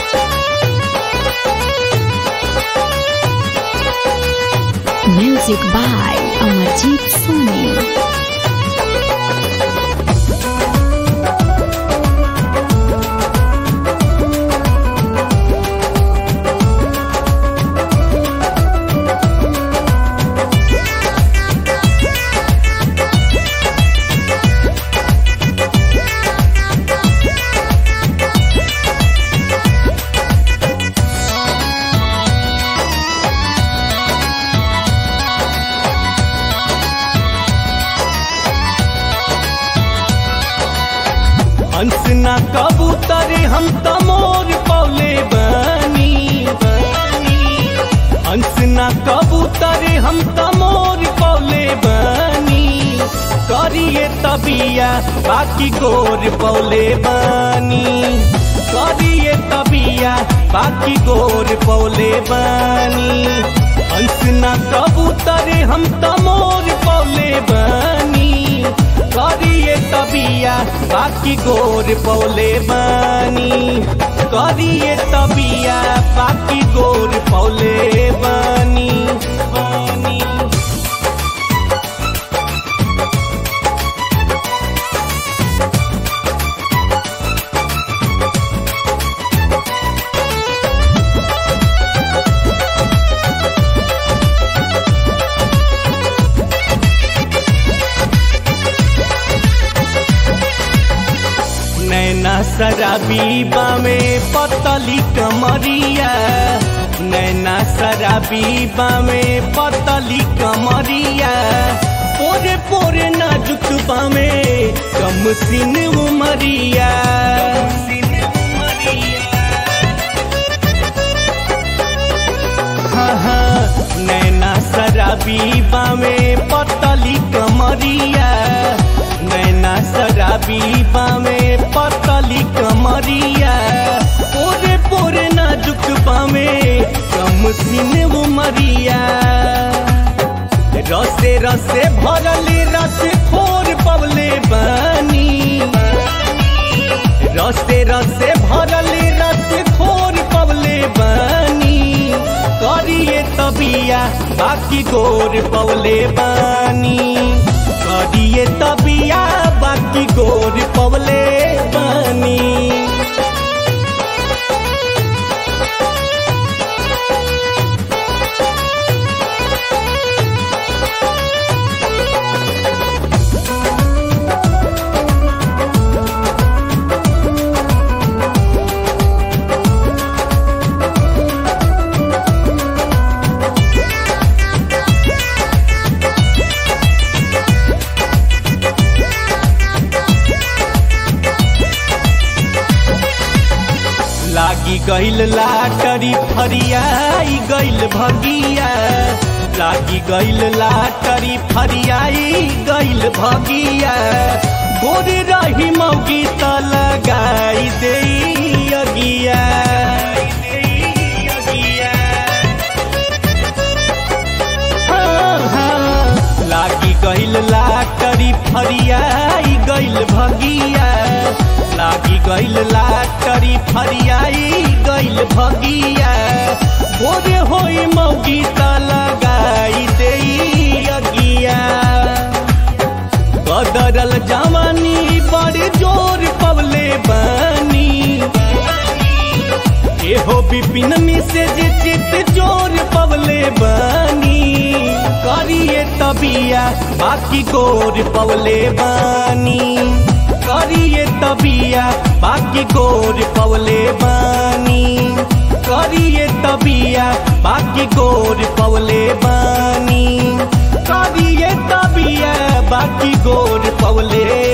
Music by Amarjeet Soni. हंस ना कबूतर हम त मोर पौले बनी हंस ना कबूतर हम त मोर पौले बनी करिए तबिया बाकी गोर पौले बनी करिए तबिया बाकी गोर पौले बनी हंस ना कबूतर हम त मोर पौले बनी करिए तबिया बाकी गोर पौले बनी करिए तबिया बाकी गोर पौले बनी बनी नैना शराबी बामे पतली कमरिया नैना शराबी बामे पतली कमरिया पोरे पोरे नाजुक बामे कम सिन उमरिया हाँ हाँ नैना शराबी बामे पतली कमरिया नैना शराबी बामे पतली कमरिया पोरे पोरे नाजुक बामे कम सिन उमरिया रसे रसे भरली रस खोर पवले बनी रसे रसे भरली रस खोर पवले बनी करिए तबिया बाकी गोर पवले बनी करिए तबिया बाकी गोर पवले बनी लागी गइल लाटरी फरियाई गइल भगिया लागी गइल लाटरी फरियाई गइल भगिया गोरे रही मौगी त लगाई दे अगिया हाँ, हाँ, लागी गइल लाटरी फरियाई गइल भगिया लागी गइल लाटरी फरियाई गइल भगिया भोरे होई मौगी त लगाई दे अगिया बदरल जवानी बड़े जोर पवले बनी एहो विपिन से जे चित जोर पवले बनी करिए तबिया बाकी गोर पवले बनी करिए तबिया बाकी गोर पवले बनी करिए तबिया बाकी गोर पवले बनी करिए तबिया बाकी गोर पवले